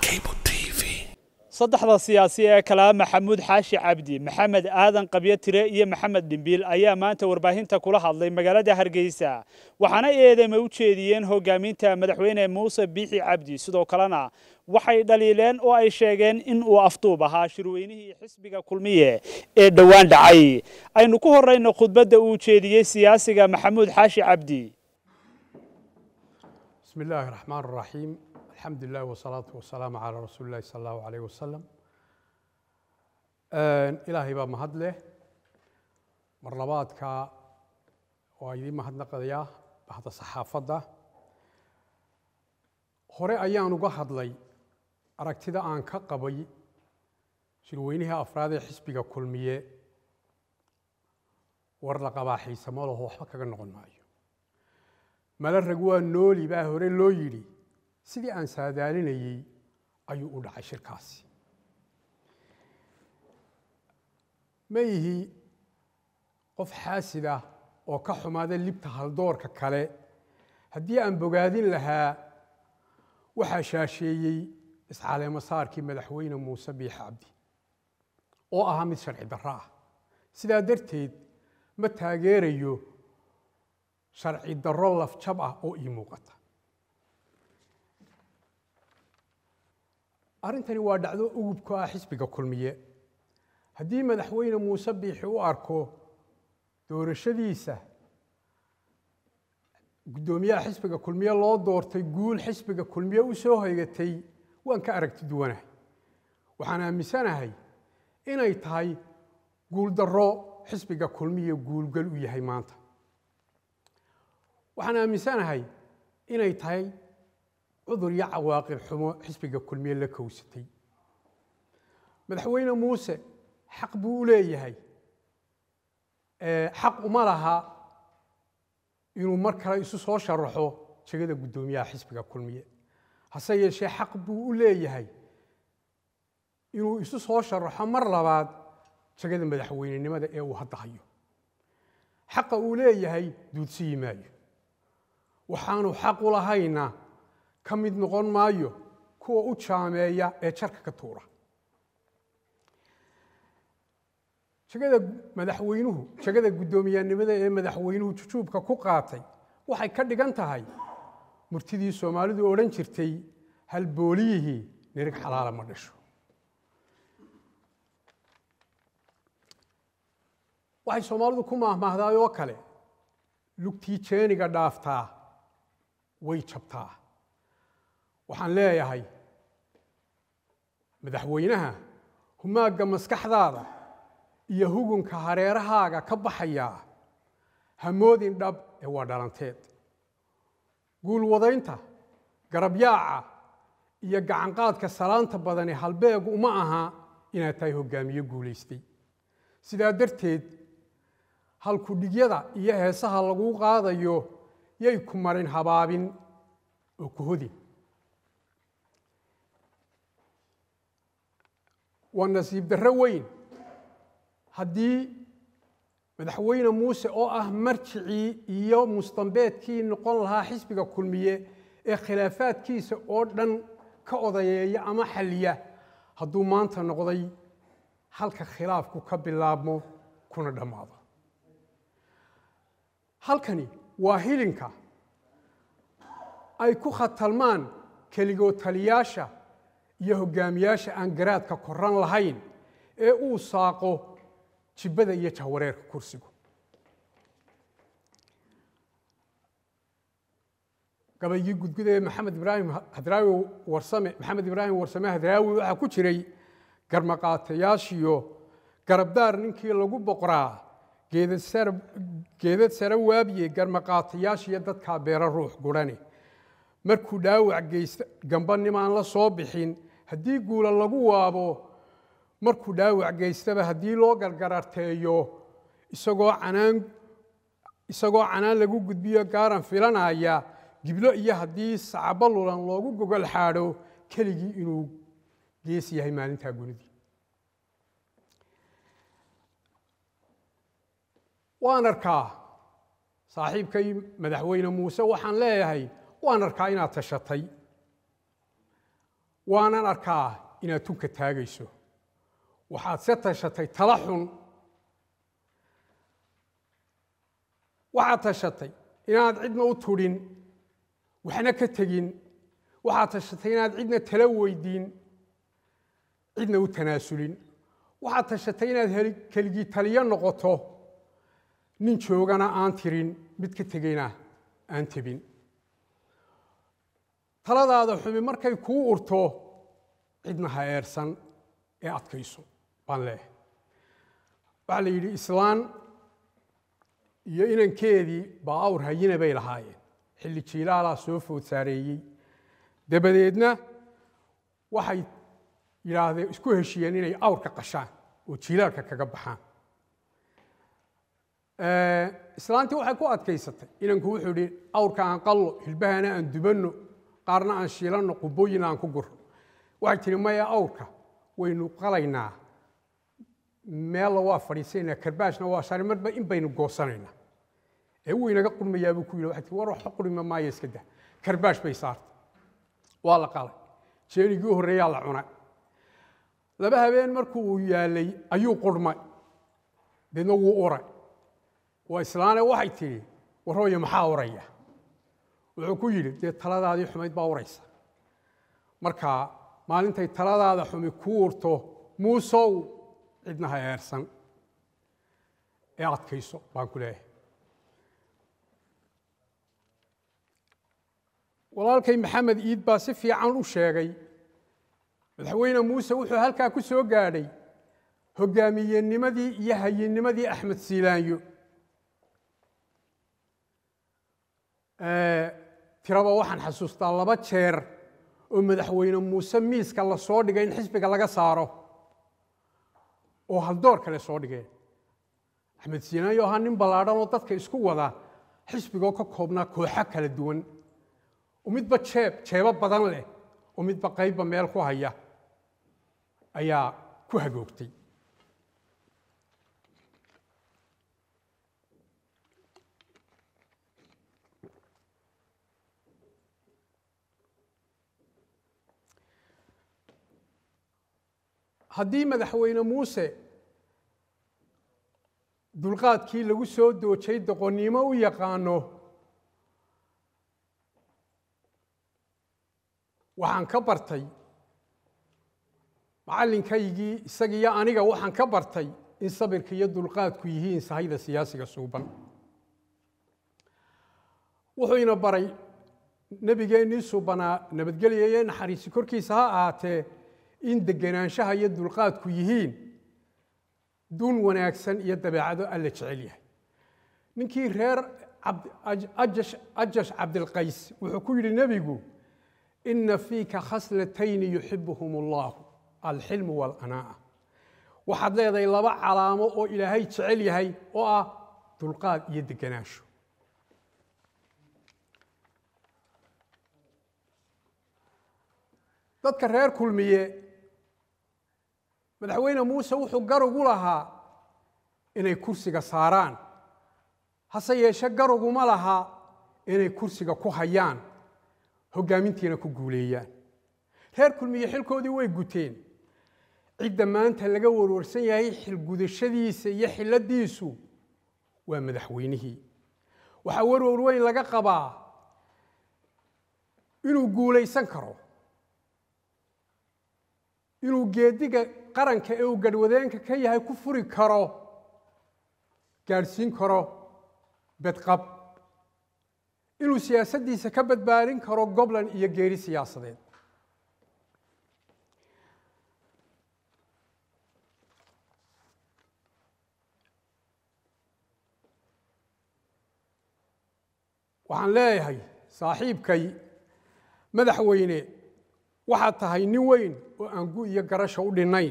saddexda siyaasi ee kalaa maxamuud xaashi cabdi maxamed aadan qabyo tire iyo maxamed dhimbiil ayaa maanta warbaahinta kula hadlay magaalada hargeysa waxaana eedeyma u jeediyeen hogaaminta madaxweyne muuse biixi cabdi sidoo kalena waxay dhaliileen oo ay sheegeen in uu afduub ahaa shirweynihii xisbiga kulmiye ee dhowaan dhacay aynu ku horeyno khudbadda uu jeediyey siyaasiga maxamuud xaashi cabdi بسم الله الرحمن الرحيم الحمد لله والصلاة والسلام على رسول الله صلى الله عليه وسلم إلهي بaa mahad leh mar labaadka waa idiin mahadnaqayaa bahda saxaafadda hore ayaan uga hadlay aragtida aan ka qabay shirweynihii afraad ee xisbiga kulmiye war la qabaa xiisamo laho waxba kaga noqon maayo mala rag waa nooli baa hore loo yidhi sidii aan saadaalinayey ayuu u dhacay shirkaasi ma ihi qof xaasid ah oo ka xumaada libta haldoorka kale haddii aan bogaadin lahaa waxaa shaasheeyey iscaleemo saarkii madaxweyne muuse biix cabdi oo ahaa mid sharci darro ah sidaa darteed ma taageerayo sharci darro lafjab ah oo ii muuqata arrintani waa dhacdo ugub ku ah xisbiga kulmiye haddii madaxweyne muuse biixi u arko doorashadiisa guddoomiyaha xisbiga kulmiye loo doortay guul xisbiga kulmiye u soo haygatay waan ka aragti duwanahay waxaan aaminsanahay inay tahay guuldarro xisbiga kulmiye guulgal u yahay maanta waxaan aaminsanahay inay tahay cudur iyo cawaaqib xumo xisbiga kulmiye la kowsatay madaxweyne muuse xaq buu u leeyahay xaq uma laha inuu mar kale isu soo sharaxo jegada guddoomiyaha xisbiga kulmiye hase yeeshee xaq buu u leeyahay inuu isu soo sharaxo mar labaad jegada madaxweynenimada ee uu hadda hayo xaqa uu leeyahay duudsiyi maayo waxaanu xaq u lahayna ka mid noqon maayo kuwa u jaameeya ee jarka ka tuura jegada madaxweynuhu jegada guddoomiyanimada ee madaxweynuhu jujuubka ku qaatay waxay ka dhigan tahay murtidii soomaalidu odhan jirtay halbooliyihii nirig xalaala ma dhasho waxay soomaalidu ku maahmaahdaay oo kale lugtii jeeniga dhaaftaa way jabtaa waxaan leeyahay madaxweynaha humaagga maskaxdaada iyo hugunka hareerahaaga ka baxayaa hamoodin dhab ee waa dhalanteed guulwadaynta garabyaaca iyo gacanqaadka salaanta badani halbeegu uma aha inaad tahay hoggaamiye guulaystay sidaa darteed halkudhigyada iyo heesaha laguu qaadayo yay ku marin habaabin oo ku hodin waa nasiib darro weyn haddii madaxweyne muuse oo ah marjicii iyo mustambeedkii noqon lahaa xisbiga kulmiye ee khilaafaadkiisa oo dhan ka odayeeya ama xalliya hadduu maanta noqday halka khilaafku ka bilaabmo kuna dhammaado halkani waa hilinka ay ku khatalmaan keligoo taliyaasha iyo hoggaamiyaasha aan garaadka koran lahayn ee uu saaqo jibbada iyo jahwareerka kursigu gabaygii gudguda ee maxamed ibraahim hadraawi warsame maxamed ibraahim warsame hadraawi waxaa ku jiray garmaqaatayaashiyo garabdaar ninkii lagu boqraa geedad sare waabiye garmaqaatayaashiyo dadkaa beero ruux gurhane markuu dhaawac geysta gambanimaan la soo bixin haddii guula lagu waabo markuu dhaawac geystaba haddii loo gargararteeyo isagoo canaan isagoo canaan lagu gudbiyo gaaran filanaya giblo iyo haddii sacabo lulan loogu gogol xaadho keligii inuu gees yahay maalintaa gunidii waan arkaa saaxiibkay madaxweyne muuse waxaan leeyahay waan arkaa inaad tashatay waanan arkaa inaad tunka taagayso waxaad se tashatay tala xun waxaad tashatay inaad cidna u tudhin waxna ka tegin waxaad tashatay inaad cidna tala weydiin cidna u tanaasulin waxaad tashatay inaad keligii taliyo noqoto nin joogana aan tirin mid ka tegayna aan tebin taladaada xumi markay kuu urto cidna ha eersan ee adkayso baan leehay waxaa la yidhi islaan iyo inankeedii baa awr hayina bay lahaayeen xilli jiilaalaa soo food saareeyey dabadeedna waxay yidhaahdeen isku heshiiyeen inay awrka qashaan oo jiilaalka kaga baxaan islaantii waxay ku adkaysatay inanku wuxuu idhi awrka aan qallo hilbahana aan dubanno qaarna aan shiilanno qubooyina aan ku guro waxay tihi maya awrka waynu qalaynaa meella waa fadhiisanaynaa karbaashna waa shari marba in baynu goosanaynaa ee wuu inaga qurmayaa buu ku yidhi waxay tii war waxba qurima maayo iska dah karbaash bay saartay waa la qalay jeenigii u horreeyaa la cunay laba habeen markuu uu yaalay ayuu qurmay deedna wuu uray waa islaane waxay tidhi warooye maxaa uraya wuxuu ku yidhi dee taladaadii xumayd baa uraysa marka maalintay taladaada xumi ku urto muusow cidna ha eersan ee adkayso baan ku leeyahay walaalkay maxamed iid baa si fiican u sheegay madaxweyne muuse wuxuu halkaa ku soo gaadhay hogaamiyenimadii iyo hayinimadii axmed siilaanyo tiraba waxaan xasuustaa laba jeer oo madaxweyne muuse miiska la soo dhigay in xisbiga laga saaro oo haldoor kale soo dhigeen axmed siilaanyo ahaa nin ballaadhan oo dadka isku wada xisbigoo ka koobnaa kooxo kala duwan oo midba jeeb jeebo badan leh oo midba qaybba meel ku haya ayaa ku hagoogtay haddii madaxweyne muuse dulqaadkii lagu soo doojay doqonnimo u yaqaano waxaan ka bartay macallinkaygii isagiiyo aniga waxaan ka bartay in sabirka iyo dulqaadku yihiin sahayda siyaasiga suuban wuxuu ina baray nebigeennii suubanaa nabadgelya iyo naxariisi korkiisa ha ahaatee in degenaanshaha iyo dulqaadku yihiin dun wanaagsan iyo dabeecado alla jecel yahay ninkii reer ajash cabdilqays wuxuu ku yidhi nebigu ina fiika khaslatayni yuxibuhum allahu alxilmu waalanaa'a waxaad leedahay laba calaamo oo ilaahay jecel yahay oo ah dulqaad iyo degenaansho dadka reer kulmiye madaxweyne muuse wuxuu garugu lahaa inay kursiga saaraan hase yeeshe garuguma laha inay kursiga ku hayaan hoggaamintiina ku guuleeyaan reer kulmiye xilkoodii way guteen cidda maanta laga warwarsan yahay xilgudashadiisa iyo xilladiisu waa madaxweynihii waxaa warwar weyn laga qabaa inuu guulaysan karo inuu geediga qaranka ee uu garhwadeenka ka yahay ku furi karo gaadhsiin karo bedqab inuu siyaasaddiisa ka badbaadin karo goblan iyo geeri siyaasadeed waxaan leeyahay saaxiibkay madaxweyne waxaad tahay nin weyn oo aan gu iyo garasha u dhinnayn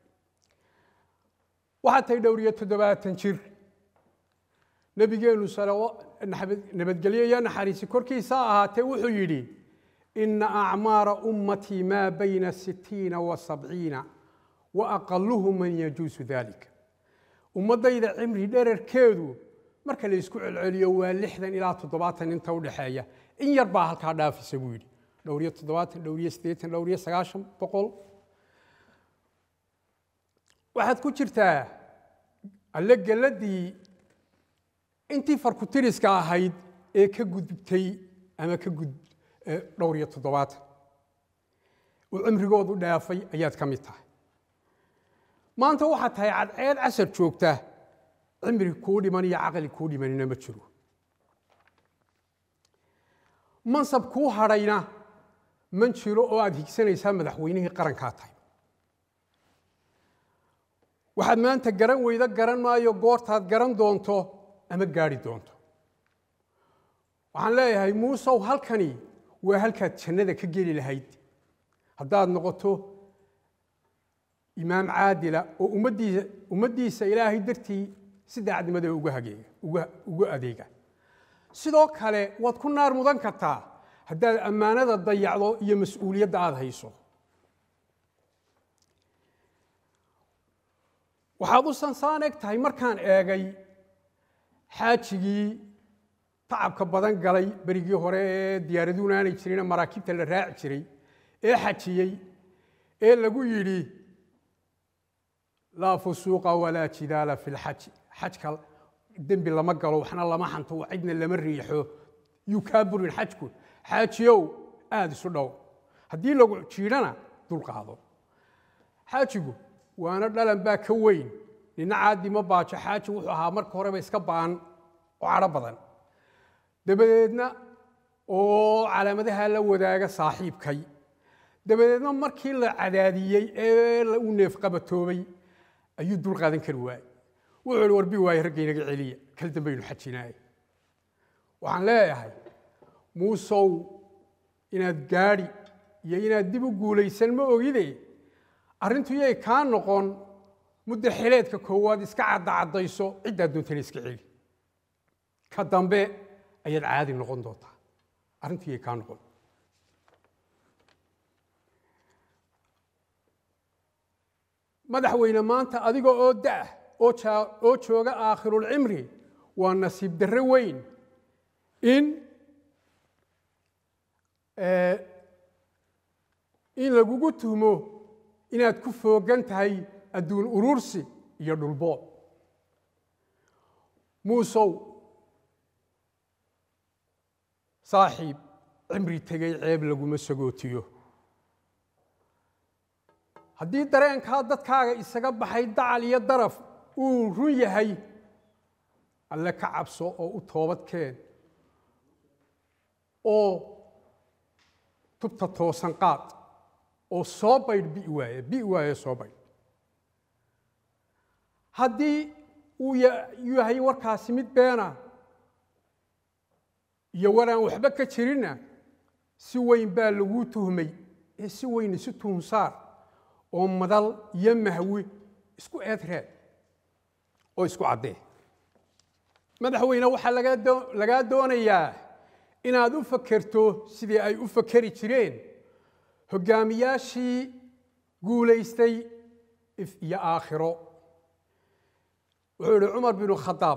waxaad tahay dhowr iyo toddobaatan jir nebigeennu nabadgelyo iyo naxariisi korkiisa ahaatee wuxuu yidhi ina acmaara ummatii maa bayna sittiina wa sabciina wa aqaluhu man yajuusu dalika ummaddayda cimri dherarkeedu marka la isku celceliyo waa lixdan ilaa toddobaatan inta udhexeeya in yar baa halkaa dhaafisa buu yidhi dhowr iyo toddobaatan dhowr iyo siddeetan dhowr iyo sagaashan boqol waxaad ku jirtaa alle geladii intii farkutiriska ahayd ee ka gudubtay ama ka gud dhowr iyo toddobaatan oo cimrigoodu dhaafay ayaad ka mid tahay maanta waxaad tahay cadceed casar joogta cimri kuu dhiman iyo caqli kuu dhimanina ma jiro mansab kuu hadhayna man jiro oo aad higsanaysaa madaxweynihii qarankaa tahay waxaad maanta garan weydo garan maayo goortaad garan doonto ama gaari doonto waxaan leeyahay muusow halkani waa halkaad jannada ka geli lahayd haddaad noqoto imaam caadila oo ummaddiisa ummaddiisa ilaahay dartii si daacadnimada uga hageega uga uga adeega sidoo kale waad ku naar mudan kartaa haddaad ammaanada dayacdo iyo mas-uuliyadda aada hayso waxaad u sansaan eg tahay markaan eegay xaajigii tacabka badan galay berigii hore ee diyaaraduuna aanay jirina maraakiibta la raaci jiray ee xajiyey ee lagu yidhi laa fusuuqa walaa jidaala fi lxaji xajka dembi lama galo waxna lama xanto cidna lama riixo yuu kaa burin xajku xaajiyow aada isu dhow haddii lagu jiidhana dulqaado xaajigu waana dhalan baa ka weyn nina caadi ma baajo xaaji wuxuu ahaa marka horeba iska ba'an oo cadho badan dabadeedna oo calaamadaha la wadaaga saaxiibkay dabadeedna markii la cadaadiyey ee uu neefqabatoobay ayuu dul qaadan kari waayey wuxuu ihi warbi waaye raggaynaga celiya kal dambaynu xajinaaye waxaan leeyahay muusow inaad gaadhi iyo inaad dib u guulaysan ma ogide arrintu yay kaa noqon muddo xileedka koowaad iska caddacaddayso ciddaad doontana iska celi ka dambe ayaad caadi noqon doontaa arrintu yay kaa noqon madaxweyne maanta adiga oo da'ah oo jooga aakhirulcimri waa nasiib darre weyn in in lagugu tuhmo inaad ku foogan tahay adduun urursi iyo dhulbood muusow saaxiib cimri tegay ceeb laguma sagootiyo haddii dareenkaa dadkaaga isaga baxay dacal iyo daraf uu run yahay alle ka cabso oo u toobadkeen oo tubta toosan qaad oo soo baydh bi waaye bi waaye soo baydh haddii uu yahay warkaasi mid beena iyo waraan waxba ka jirinna si weyn baa laguu tuhmay ee si weyn isu tuhunsaar oo madal iyo mahwi isku eedreed oo isku caddee madaxweyne waxaa lagaa doonayaa inaad u fakerto sidii ay u fakeri jireen hoggaamiyaashii guulaystay if iyo aakhiro wuxuu ihi cumar binu khadaab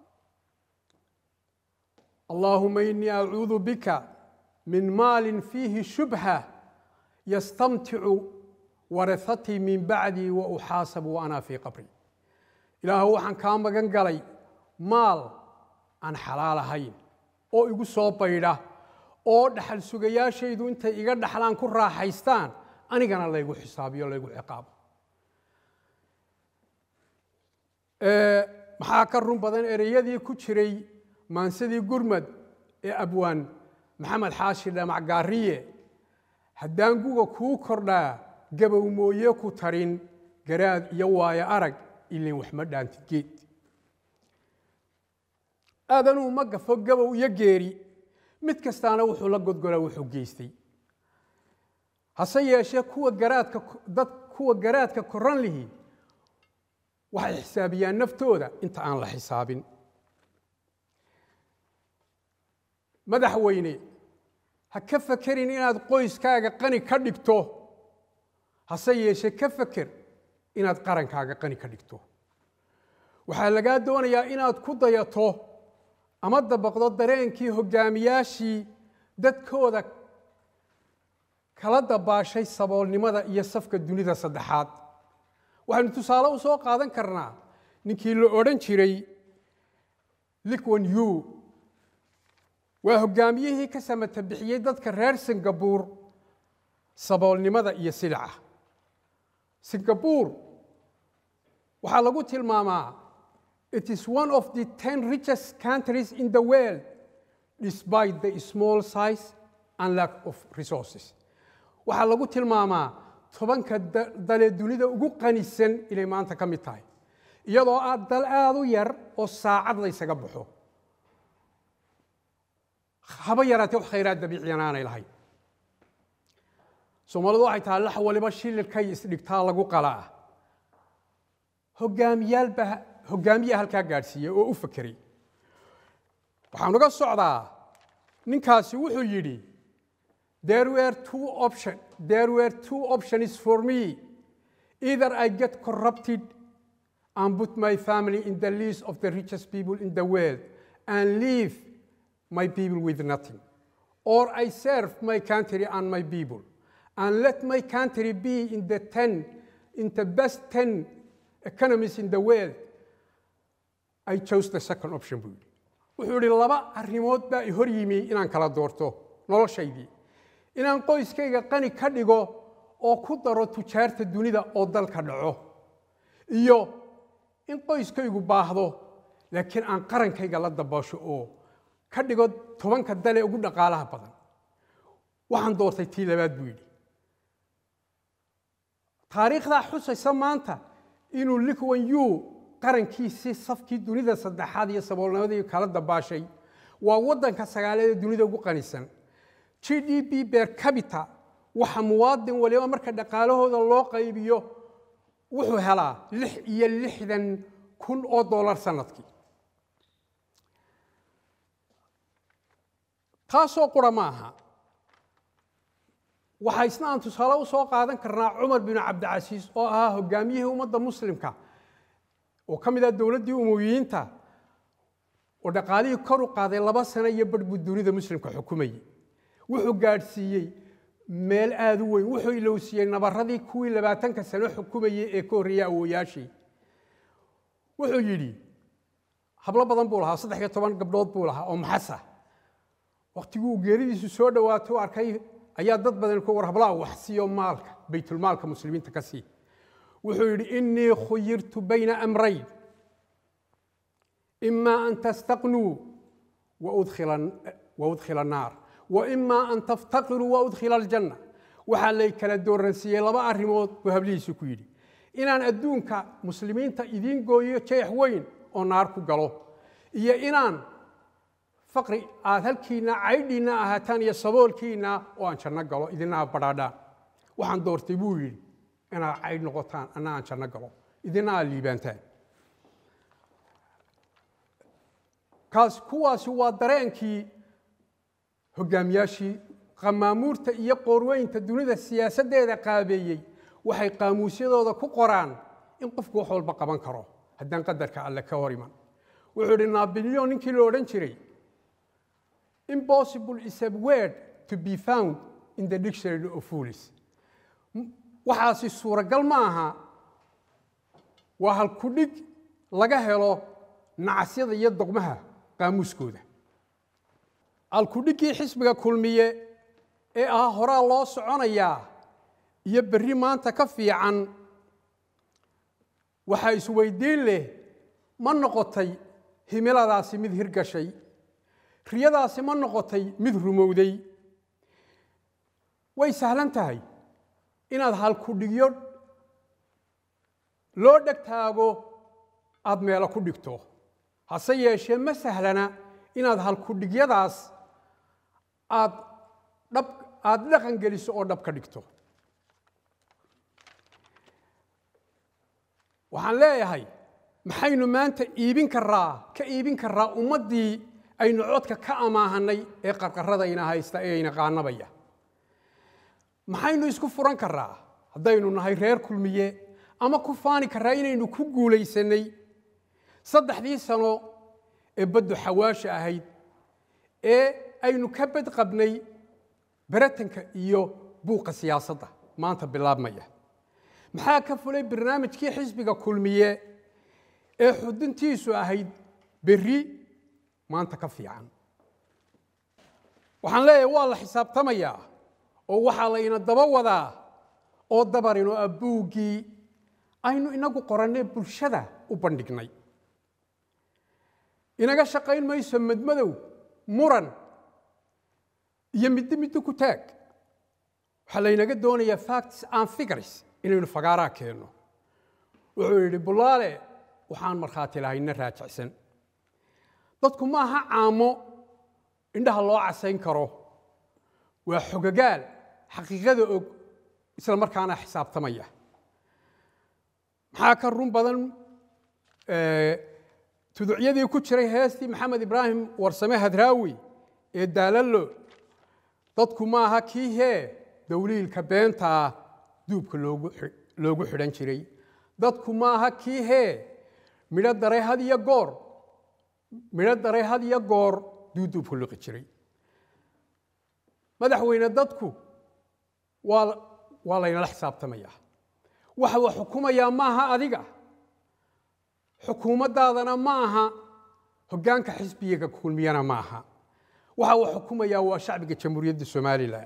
allaahuma inii acuudu bika min maalin fiihi shubha yastamticu warahatii min bacdii wa uxaasabu wa anaa fii qabri ilaahu waxaan kaa magan galay maal aan xalaal ahayn oo igu soo baydha oo dhaxal sugayaashaydu intay iga dhaxlaan ku raaxaystaan anigana laygu xisaabiyo laygu ciqaabo maxaa ka run badan ereyadii ku jiray maansadii gurmad ee abwaan maxamed xaashi dhamac gaariye haddaan guga kuu kordhaa gabow mooye ku tarin garaad iyo waayo arag ilin waxma dhaantid geed aadanuu ma gafo gabow iyo geeri mid kastaana wuxuu la godgolaa wuxuu geystay hase yeeshee kuwa garaadka dad kuwa garaadka koran lihi waxay xisaabiyaan naftooda inta aan la xisaabin madaxweyne ha ka fakerin inaad qoyskaaga qani ka dhigto hase yeeshee ka faker inaad qarankaaga qani ka dhigto waxaa lagaa doonayaa inaad ku dayato ama dabaqdo dareenkii hoggaamiyaashii dadkooda kala dabaashay saboolnimada iyo safka dunida saddexaad waxaynu tusaale u soo qaadan karnaa ninkii la odhan jiray liqwan yu waa hoggaamiyihii ka samata bixiyey dadka reer singabuur saboolnimada iyo silica singabuur waxaa lagu tilmaamaa it is one of the ten richest countries in the world despite the small size and lack of resources waxaa lagu tilmaamaa tobanka dale dunida ugu qanisan inay maanta ka mid tahay iyadoo ah dal aada u yar oo saacad laysaga baxo haba yaraatee wax khayraad dabiiciyana aanay lahayn soomaalidu waxay tahay lax waliba shililkay isdhigtaa lagu qalaa hogaamiyaalba hoggaamiyaa halkaa gaadhsiiyey oo u fakeray waxaan uga socdaa ninkaasi wuxuu yidhi there were two option there were two options for me either I get corrupted and put my family in the list of the richest people in the world and leave my people with nothing or I serve my country and my people and let my country be in the 10 in the best 10 economies in the world I chose the second option buu yidhi wuxuu yidhi laba arrimood baa i hor yimi inaan kala doorto noloshaydii inaan qoyskayga qani ka dhigo oo ku daro tujaarta dunida oo dalka dhaco iyo in qoyskaygu baahdo laakiin aan qarankayga la dabaasho oo ka dhigo tobanka dale ugu dhaqaalaha badan waxaan doortay tii labaad buu yidhi taariikhdaa xusaysa maanta inuu liqwan yu qarankiisii safkii dunida saddexaad iyo saboolnimadii kala dabaashay waa waddanka sagaaleed ee dunida ugu qanisan g d p ber cabita waxa muwaadin waliba marka dhaqaalahooda loo qaybiyo wuxuu helaa lix iyo lixdan kun oo dollar sanadkii taasoo qura ma aha waxaa isna aan tusaale u soo qaadan karnaa cumar binu cabdicasiis oo ahaa hogaamiyihii ummadda muslimka oo ka mid ah dowladdii umowiyiinta oo dhaqaalihii kor u qaaday laba sano iyo barh buu dunida muslimka xukumayey wuxuu gaadhsiiyey meel aada u weyn wuxuu ilowsiiyey nabaradii kuwii labaatanka sano xukumayey ee ka horreeyey awooyaashii wuxuu yidhi hablo badan buu lahaa saddex iyo toban gabdhood buu lahaa oo maxasa wakhtigii uu geeridiisu soo dhowaato arkay ayaa dad badan ku war hablaha wax siiyo maalka baytulmaalka muslimiinta ka sii wuxuu yidhi innii khuyirtu bayna amrayn ima an tastaqnuu waudkhila annaar wa ima an taftaqiruu waudkhila aljanna waxaa lay kala dooransiiyey laba arrimood buu hablihiisu ku yidhi inaan adduunka muslimiinta idiin gooyo jeex weyn oo naar ku galo iyo inaan faqri aad halkiinna caydhiinna ahaataan iyo saboolkiinna oo aan janno galo idina aad badhaadhaan waxaan doortay buu yidhi inaad caydh noqotaan anna aan janno galo idina aad liibaantaan kaas kuwaasi waa dareenkii hogaamiyaashii qamaamuurta iyo qoorweynta dunida siyaasaddeeda qaabeeyey waxay qaamuusyadooda ku qoraan in qofku wax walba qaban karo haddaan qadarka alle ka hor iman wuxuu idhi nabilyon ninkii la odhan jiray impossible is a word to be found in the dictionary of fools waxaasi suuragal ma aha waa halkudhig laga helo nacasyada iyo dogmaha qaamuuskooda halkudhiggii xisbiga kulmiye ee ah horaa loo soconayaa iyo berri maanta ka fiican waxaa isweydiin leh ma noqotay himiladaasi mid hirgashay riyadaasi ma noqotay mid rumowday way sahlan tahay inaad halkudhigyo loo dheg taago aada meelo ku dhigto hase yeeshee ma sahlana inaad halkudhigyadaas aad dhab aada dhaqan geliso oo dhab ka dhigto waxaan leeyahay maxaynu maanta iibin karaa ka iibin karaa ummaddii aynu codka ka amaahanay ee qarqaradayna haysta ee ayna qaanabaya maxaynu isku furan karaa haddaynu nahay reer kulmiye ama ku faani karaa inaynu ku guulaysanay saddexdii sano ee baddu xawaasha ahayd ee aynu ka badqabnay baratanka iyo buuqa siyaasadda maanta bilaabmaya maxaa ka fulay barnaamijkii xisbiga kulmiye ee xuduntiisu ahayd berri maanta ka fiican waxaan leeyahay waa la xisaabtamayaa oo waxaa la ina daba wadaa oo dabarino ah buuggii aynu inagu qorannay bulshada u bandhignay inaga shaqayn mayso madmadow muran iyo middo middo ku taag waxaa laynaga doonayaa facts and figures inaynu fagaaraa keenno wuxuu yidhi bulaale waxaan markhaati lahayna raajicsan dadku ma aha caamo indhaha loo casayn karo waa xogagaal xaqiiqada og isla markaana xisaabtamaya maxaa ka run badan tuducyadii ku jiray heestii maxamed ibraahim warsame hadraawi ee daalallo dadku ma aha kii hee dawliilka beentaa duubka loogu xidhan jiray dadku ma aha kii hee midho daray had iyo goor midho daray had iyo goor duuduubka liqi jiray madaxweyne dadku waa waa laynala xisaabtamayaa waxa uu xukumayaa maaha adiga xukuumaddaadana ma aha hoggaanka xisbiga kulmiyana ma aha waxa uu xukumayaa waa shacbiga jamhuuriyadda somalilan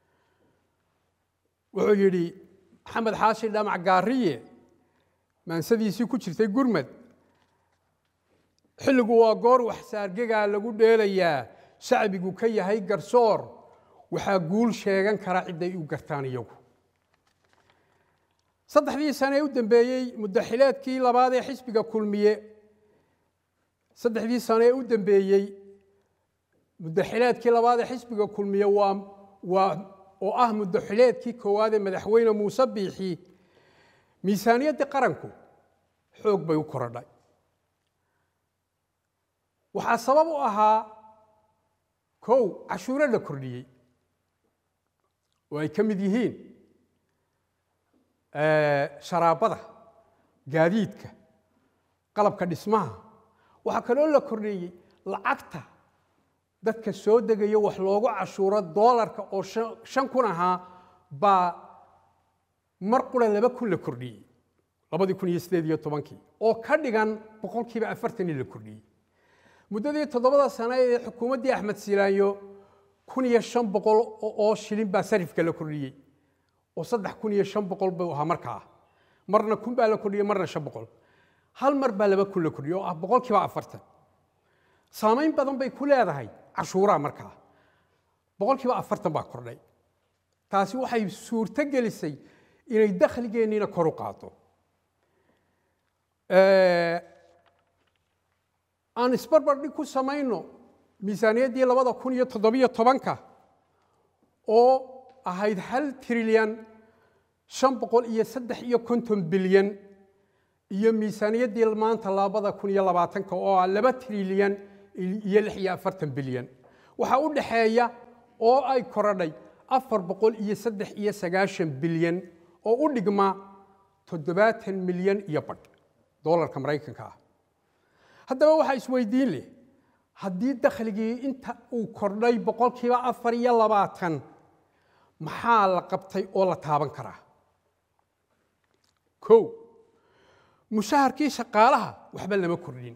wuxuu yidhi maxamed xaashi dhamac gaariye maansadiisii ku jirtay gurmad xilligu waa goor waxsaargegaa lagu dheelayaa shacbigu ka yahay garsoor waxaa guul sheegan kara cidday u gartaan iyagu saddexdii sane ee u dambeeyey muddaxileedkii labaad ee xisbiga kulmiye saddexdii sane ee u dambeeyey muddaxileedkii labaad ee xisbiga kulmiye waa waa oo ah muddaxileedkii koowaad ee madaxweyne muuse biixi miisaaniyaddii qaranku xoog bay u korodhay waxaa sabab u ahaa kow cashuuro la kordhiyey oo ay ka mid yihiin sharaabada gaadiidka qalabka dhismaha waxaa kaloo la kordheeyey lacagta dadka soo degayo wax loogu cashuuro doolarka oo shan kun ahaa baa mar qura laba kun la kordhiyey labadii kun iyo sideed iyo tobankii oo ka dhigan boqolkiiba afartanii la kordhiyey muddadii toddobada sane ee xukuumaddii axmed silaanyo kun iyo shan boqol oo shilin baa sarifka la kordhiyey oo saddex kun iyo shan boqol buu ahaa markaa marna kun baa la kordhiyey marna shan boqol hal mar baa laba kun la kordhiyey oo ah boqolkiiba afartan saamayn badan bay ku leedahay cashuuraha markaa boqolkiiba afartan baa kordhay taasi waxay suurto gelisay inay dakhligeenniina kor u qaado aan isbarbardhig ku samayno miisaaniyaddii labada kun iyo toddobiyo tobanka oo ahayd hal trilyan shan boqol iyo saddex iyo konton bilyan iyo miisaaniyaddii maanta labada kun iyo labaatanka oo ah laba trilyan iyo lix iyo afartan bilyan waxaa u dhaxeeya oo ay korodhay afar boqol iyo saddex iyo sagaashan bilyan oo u dhigma toddobaatan milyan iyo badh doolarka maraykanka ah haddaba waxaa isweydiin leh haddii dakhligii inta uu kordhay boqolkiiba afar iyo labaatan maxaa la qabtay oo la taaban karaa kow mushaharkii shaqaalaha waxba lama kordhin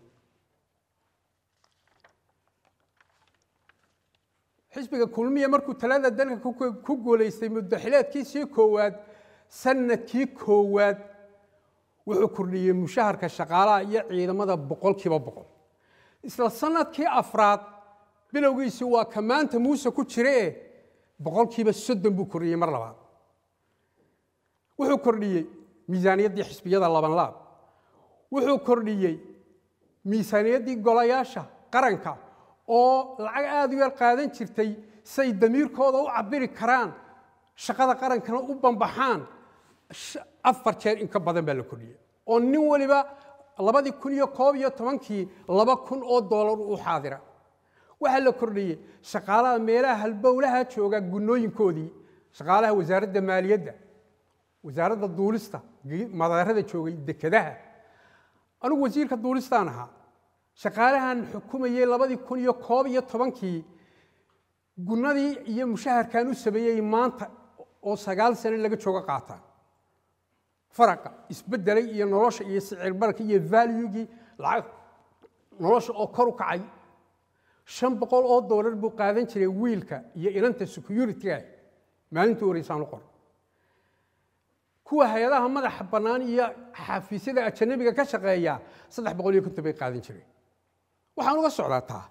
xisbiga kulmiya markuu talada dalka ku guulaystay muddaxileedkiisii koowaad sanadkii koowaad wuxuu kordhiyey mushaharka shaqaalaha iyo ciidamada boqolkiiba boqol isla sanadkii afraad bilowgiisii waa ka maanta muuse ku jiree boqolkiiba soddon buu kordhiyey mar labaad wuxuu kordhiyey miisaaniyaddii xisbiyada labanlaab wuxuu kordhiyey miisaaniyaddii golayaasha qaranka oo lacag aada u yar qaadan jirtay say damiirkooda u cabiri karaan shaqada qarankana u bambaxaan afar jeer in ka badan baa la kordhiyey oo nin waliba labadii kun iyo koob iyo tobankii laba kun oo doolar u xaadira waxaa la kordhiyey shaqaalaha meelaha halbowlaha jooga gunooyinkoodii shaqaalaha wasaaradda maaliyadda wasaaradda duulista madaarada joogay dekedaha anigu wasiirka duulistaan ahaa shaqaalahan xukumayey labadii kun iyo koob iyo tobankii gunadii iyo mushaharkan u sameeyey maanta oo sagaal sano laga jooga qaataan faraqa isbeddelay iyo nolosha iyo sicir bararka iyo valuegii lacag nolosha oo kor u kacay shan boqol oo doolar buu qaadan jiray wiilka iyo inanta security-ga maalintii horeysaan u qor kuwa hay-adaha madaxa bannaan iyo xafiisyada ajanabiga ka shaqeeya saddex boqol iyo konton bay qaadan jireen waxaan uga socdaa taa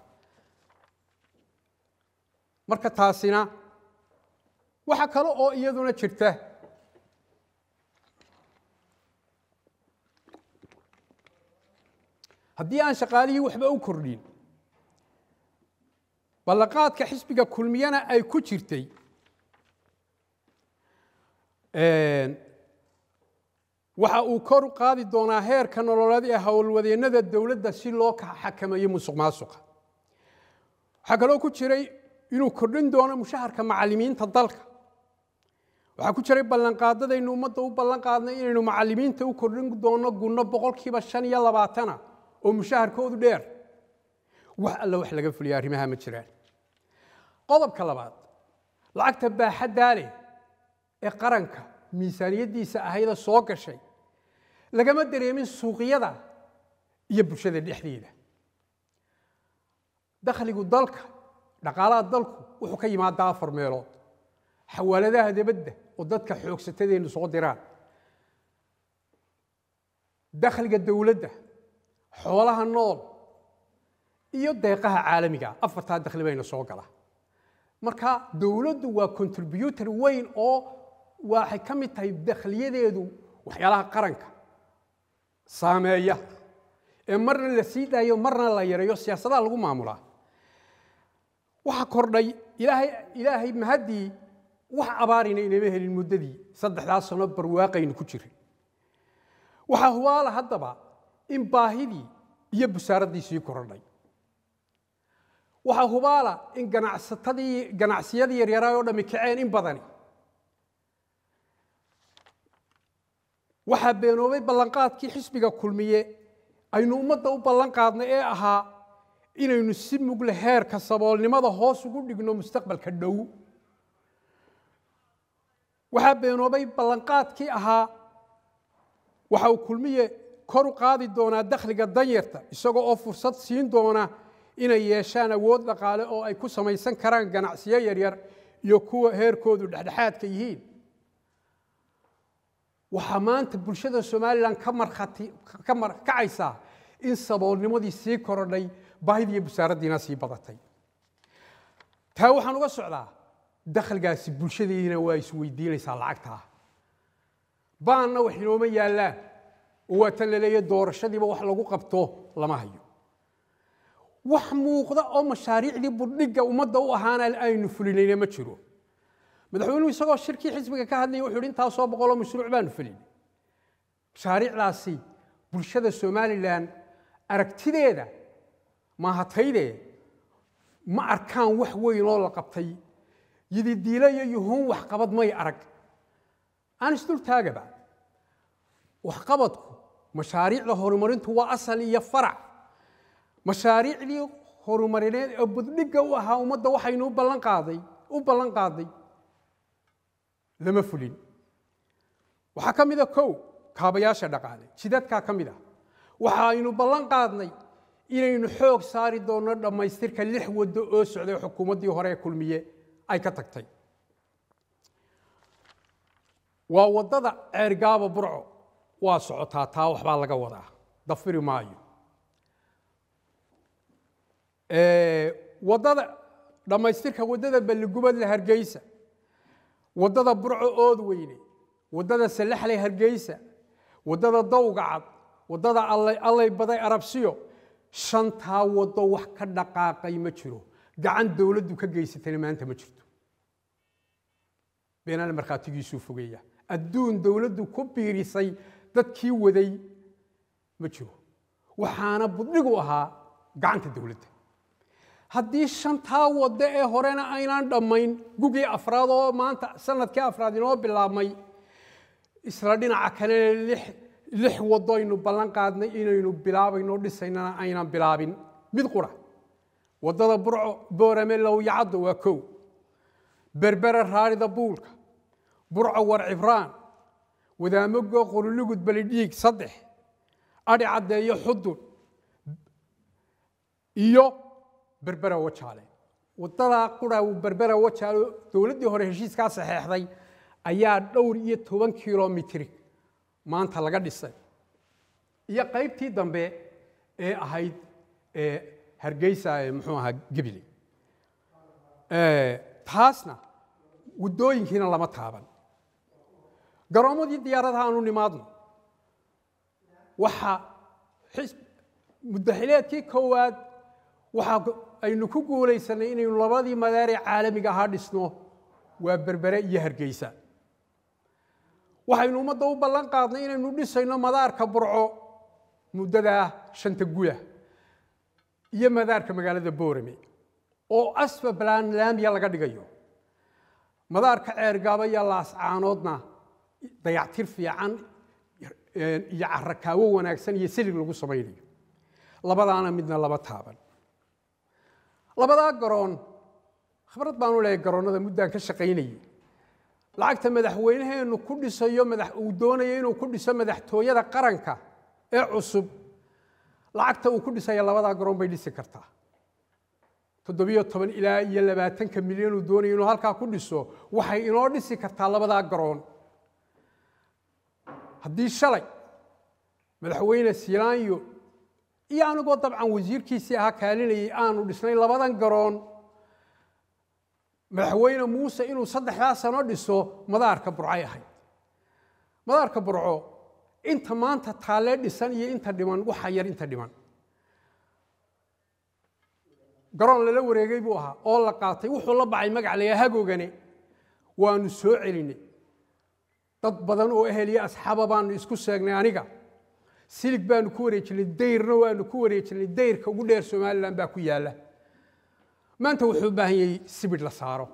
marka taasina waxa kale oo iyaduna jirta haddii aan shaqaalihii waxba u kordhin ballaqaadka xisbiga kulmiyana ay ku jirtay waxa uu kor u qaadi doonaa heerka nololeed ee howlwadeennada dowladda si loo xakameeyo musuq maasuqa waxaa kaloo ku jiray inuu kordhin doono mushaharka macallimiinta dalka waxaa ku jiray ballanqaadadaynu ummadda u ballan qaadnay inaynu macallimiinta u kordhin doono gunno boqolkiiba shan iyo labaatana oo mushaharkoodu dheer wax alla wax laga fuliya arrimaha ma jiraan qodobka labaad lacagta baaxaddaa leh ee qaranka miisaaniyaddiisa ahayda soo gashay lagama dareemin suuqyada iyo bulshada dhexdeeda dakhligu dalka dhaqaalaha dalku wuxuu ka yimaadaa afar meelood xawaaladaha dibadda oo dadka xoogsatadeennu soo diraan dakhliga dowladda xoolaha nool iyo deeqaha caalamiga afartaa dakhli bayna soo gala marka dowladdu waa contributor weyn oo waxay ka mid tahay dakhliyadeedu waxyaalaha qaranka saameeya ee marna la sii daayo marna la yareeyo siyaasadaha lagu maamulaa waxaa kordhay ilaahay ilaahay mahaddii wax abaarina inama helin muddadii saddexdaas sano barwaaqaynu ku jiray waxaa hubaala haddaba in baahidii iyo busaaraddii sii korodhay waxaa hubaala in ganacsatadii ganacsiyadii yaryaraa oo dhammi kaceen in badani waxaa beenoobay ballanqaadkii xisbiga kulmiye aynu ummadda u ballan qaadnay ee ahaa inaynu si mugle heerka saboolnimada hoos ugu dhigno mustaqbalka dhow waxaa beenoobay ballanqaadkii ahaa waxa uu kulmiye kor u qaadi doonaa dakhliga danyarta isagoo oo fursad siin doona inay yeeshaan awood dhaqaale oo ay ku samaysan karaan ganacsiyo yaryar iyo kuwa heerkoodu dhexdhexaadka yihiin waxaa maanta bulshada somalilan ka markhati ka markacaysaa in saboolnimadii sii korodhay baahidii iyo busaaraddiina sii badatay taa waxaan uga socdaa dakhligaasi bulshadiina waa isweydiinaysaa lacagtaa baanna wax inooma yaallaan oo waa tan la leeyahy doorashadiiba wax lagu qabto lama hayo wax muuqda oo mashaariicdii burdhigga ummadda u ahaana aynu fulinayna ma jiro madaxweynuhu isagoo shirkii xisbiga ka hadlaya wuxuu yidhi intaasoo boqoloo mashruuc baanu fulinay mashaariicdaasi bulshada somalilan aragtideeda maahatayde ma arkaan wax weyn oo la qabtay yididiilo iyo yuhuun waxqabad may arag aan isdultaagaba waxqabadku mashaariicda horumarintu waa asal iyo farac mashaariicdii horumarineed ee buddhigga u ahaa ummadda waxaynu u ballan qaaday u ballan qaaday lama fulin waxaa ka mid a kow kaabayaasha dhaqaale jidadkaa ka mid ah waxa aynu ballan qaadnay inaynu xoog saari doonno dhammaystirka lix waddo oo socday xukuumaddii hore ee kulmiye ay ka tagtay waa waddada ceergaaba burco waa socotaa taa waxbaa laga wadaa dafiri maayo waddada dhammaystirka waddada balligubadle hargeysa waddada burco ood weyne waddada salaxley hargeysa waddada dawga cad waddada allay baday arabsiyo shantaa waddo wax ka dhaqaaqay ma jiro gacan dowladdu ka geysatayna maanta ma jirto beenaale markhaatigiisuu fogeeya adduun dowladdu ku biirisay dadkii waday ma jiro waxaana budhigu ahaa gacanta dowladda haddii shantaa waddo ee horena aynaan dhammayn gugii afraad oo maanta sanadkii afraad inoo bilaabmay isla dhinaca kalena lix lix waddo aynu ballan qaadnay inaynu bilaabayno dhisaynana aynan bilaabin mid qura waddada burco boorame lowyacaddo waa kow berbere raarida buulka burco war cibraan wadaamago qorulugud balidhiig saddex adhi caddeeyo xudun iyo berbera wajaale waddadaa qura berbera wajaale dowladdii hore heshiiskaa saxeexday ayaa dhowr iyo toban kilomitri maanta laga dhisay iyo qaybtii dambe ee ahayd hargeysa ee muxuu ahaa gebile taasna waddooyinkiina lama taaban garoommadii diyaaradaha aanu nimaadno waxa muddaxileedkii koowaad waxa aynu ku guulaysanay inaynu labadii madaaree caalamiga ahaa dhisno waa berbere iyo hargeysa waxaynu ummadda u ballan qaadnay inaynu dhisayno madaarka burco muddadaa shanta guya iyo madaarka magaalada boorame oo asfa balaan laamiya laga dhigayo madaarka ceergaaba iyo laascaanoodna dayactir fiican iyo carakaawo wanaagsan iyo silig lagu samaynayo labadaana midna laba taaban labadaa garoon khibrad baanu leeyahay garoonnada muddaan ka shaqaynayay lacagta madaxweynaheennu ku dhisayo uu doonayo inuu ku dhiso madaxtooyada qaranka ee cusub lacagta uu ku dhisaya labadaa garoon bay dhisi kartaa toddobiyo toban ilaa iyo labaatanka milyan uu doonayo inuu halkaa ku dhiso waxay inoo dhisi kartaa labadaa garoon haddii shalay madaxweyne silaanyo iyo anigoo dabcan wasiirkiisii ahaa kaalinayay aanu dhisnay labadan garoon madaxweyne muuse inuu saddexdaa sano dhiso madaarka burcay ahayd madaarka burco inta maanta taalee dhisan iyo inta dhiman waxa yar inta dhiman garoon lala wareegay buu ahaa oo la qaatay wuxuu la bacay magac layaa hagoogane waanu soo celinay dad badan oo ehel iyo asxaaba baanu isku seegnay aniga silig baanu ku wareejinay dayrna waanu ku wareejinay dayrka ugu dheer somalilan baa ku yaalla maanta wuxuu u baahan yahay sibidh la saaro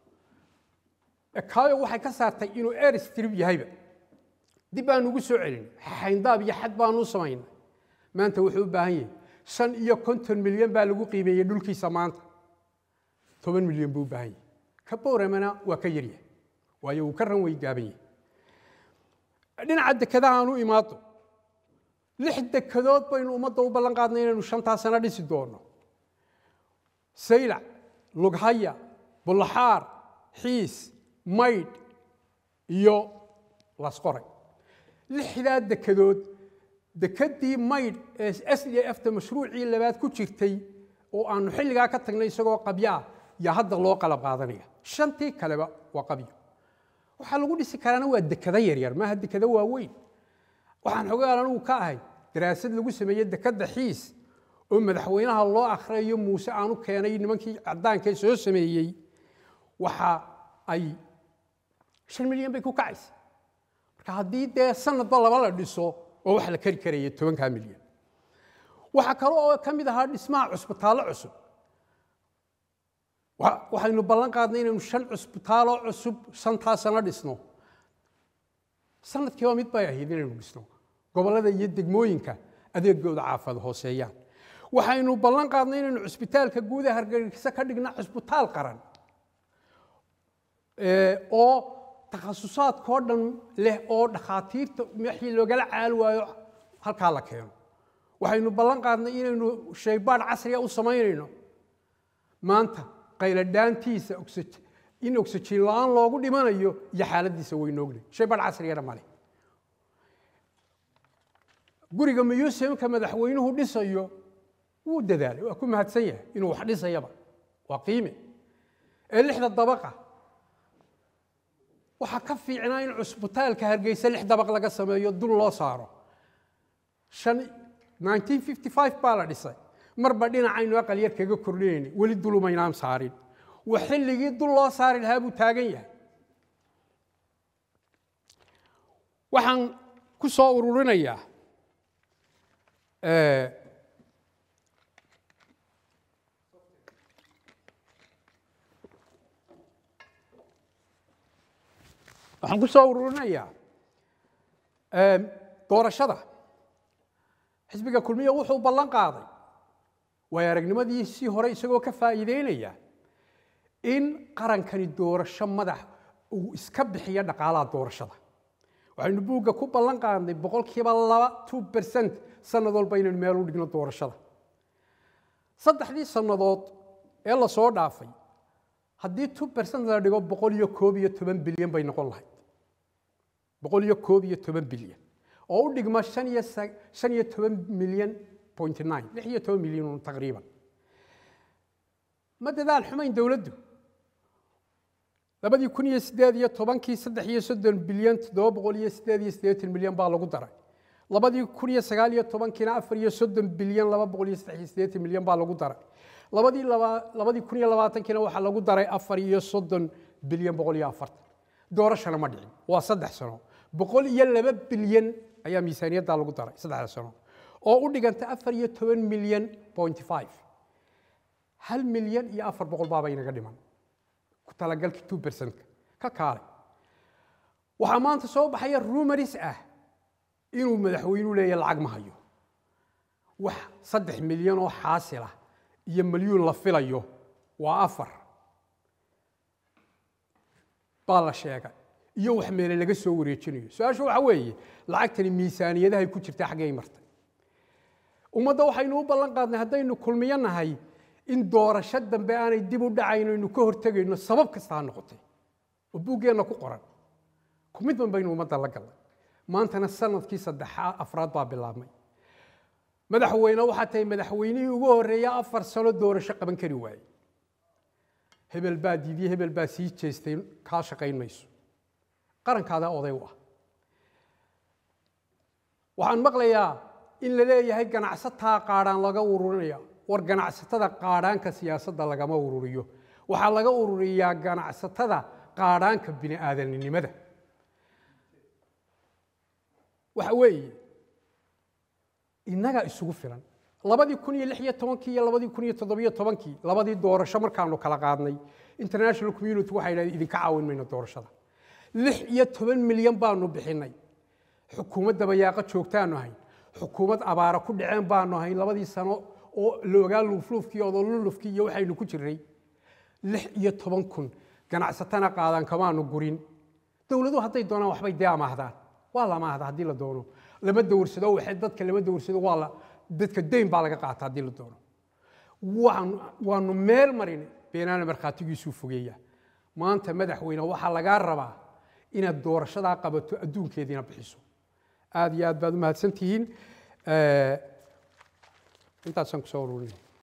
kaayo waxay ka saartay inuu airstrip yahayba dib baanu ugu soo celinay xayndaab iyo xad baanu u samaynay maanta wuxuu u baahan yahay shan iyo konton milyan baa lagu qiimeeyey dhulkiisa maanta toban milyan buu u baahan yahay ka bowramana waa ka yaryahay waayo uu ka ran wey gaaban yahay dhinaca dekadaha aan u imaado lix dekadood baynu ummadda u ballan qaadnay inaynu shantaa sano dhisi doono saylac lughaya bullaxaar xiis maydh iyo lasqoray lixdaa dekadood dekedii maydh ee s d fta mashruucii labaad ku jirtay oo aanu xilligaa ka tagnay isagoo qabyo ah yaa hadda loo qalab qaadanaya shantii kaleba waa qabyo waxaa lagu dhisi karaana waa dekado yaryar maaha dekado waaweyn waxaan xogaal anugu ka ahay daraasad lagu sameeyey dekadda xiis oo madaxweynaha loo akhriyayo muuse aanu keenay nimankii caddaanka ee soo sameeyey waxa ay shan milyan bay ku kacaysa marka haddii dee sanadba laba la dhiso oo wax la kari karaya tobankaa milyan waxaa kale oo ka mid ahaa dhismaha cusbitaallo cusub waxaynu ballan qaadnay inaynu shan cusbitaaloo cusub shantaa sano dhisno sanadkiiba mid bay ahayd inaynu dhisno gobollada iyo degmooyinka adeegooda caafad hooseeyaan waxaynu ballan qaadnay inaynu cusbitaalka guuda hargeysa ka dhigna cusbitaal qaran oo takhasusaadkao dhan leh oo dhakhaatiirta wixii loogala caali waayo halkaa la keeno waxaynu ballan qaadnay inaynu shaybaadh casriga u samaynayno maanta qayladhaantiisa in oxygen la-aan loogu dhimanayo iyo xaaladiisa waynoogna shaybaadh casrigana male guriga museumka madaxweynuhu dhisayo wuu dadaalay waa ku mahadsan yahay inuu wax dhisayaba waa qiime ee lixda dabaqa waxaa ka fiicnaa in cusbitaalka hargeysa lix dabaq laga sameeyo dul loo saaro baa la dhisay marba dhinacaynu aqal yar kaga kordhinayna weli dulumaynaan saarin wa xilligii dul loo saari lahaa buu taagan yahay waxaan ku soo ururinayaa waxaan ku soo ururinayaa doorashada xisbiga kulmiya wuxuu ballan qaaday waayo aragnimadiisii hore isagoo ka faa'iideynaya in qarankani doorasho madax uu iska bixiyo dhaqaalaha doorashada waxaynu buugga ku ballan qaadnay boqolkiiba laba two percent sanad walba inaynu meel u dhigno doorashada saddexdii sannadood ee la soo dhaafay haddii two percent la dhigo boqol iyo koob iyo toban bilyan bay noqon lahayd boqol iyo koob iyo toban bilyan oo u dhigma shan iyo shan iyo toban milyan point nine lix iyo toban milyan taqriiban ma dadaal xumayn dowladdu labadii kun iyo siddeed iyo tobankii saddex iyo soddon bilyan toddoba boqol iyo siddeed iyo siddeetan milyan baa lagu daray labadii kun iyo sagaal iyo tobankiina afar iyo soddon bilyan laba boqol iyo saddex iyo siddeetan milyan baa lagu daray labadii laba labadii kun iyo labaatankiina waxaa lagu daray afar iyo soddon bilyan boqol iyo afartan doorashana ma dhicin waa saddex sano boqol iyo laba bilyan ayaa miisaaniyadda lagu daray saddexda sano oo u dhiganta afar iyo toban milyan point five hal milyan iyo afar boqol baaba inaga dhiman ku talagalkii two percentka ka kaalay waxaa maanta soo baxaya rumaris ah inuu madaxweynuhu leeyahay lacag ma hayo wax saddex milyan oo xaasilah iyo milyuun la filayo waa afar baa la sheegay iyo wax meele laga soo wareejinayo su-aasha waxaa weeye lacagtani miisaaniyadahay ku jirtaa xaggay martay ummadda waxaynu u ballan qaadnay haddaynu kulmiyo nahay in doorasho dambe aanay dib u dhacayno aynu ka hortegayno sabab kasta ha noqotay oo buuggeenna ku qoran kumidban baynu ummadda la gallay maantana sanadkii saddexaad afraad baa bilaabmay madaxweyne waxaa tahay madaxweynihii ugu horreeya afar sano doorasho qaban kari waayey hebel baa diidiye hebel baa sii jeestay kaa shaqayn mayso qarankaada oday u ah waxaan maqlayaa in la leeyahay ganacsataa qaadhaan laga ururinaya war ganacsatada qaadhaanka siyaasadda lagama ururiyo waxaa laga ururiyaa ganacsatada qaadhaanka bini aadaninimada waxa weeye innagaa isugu filan labadii kun iyo lix iyo tobankii iyo labadii kun iyo toddobiyo tobankii labadii doorasho markaanu kala qaadnay international community waxay idhahdeen idinka caawin mayno doorashada lix iyo toban milyan baanu bixinay xukuumad dabayaaqo joogtaanu hayn xukuumad abaara ku dhaceen baanu hayn labadii sano oo la ogaa luufluufkii odolulufkii iyo waxaynu ku jirnay lix iyo toban kun ganacsatana qaadan kamaanu gurin dowladuhu hadday doonaan waxbay dee amaahdaan waa la amaahda haddii la doono lama dowrsado waxay dadka lama dowrsado waa la dadka deyn baa laga qaata haddii la doono waanu waanu meel marin beenaana markhaatigiisuu fogeeya maanta madaxweyne waxaa lagaa rabaa inaad doorashadaa qabato adduunkeediina bixiso aad iyo aad baad u mahadsan tihiin intaasaan kusoo ururinay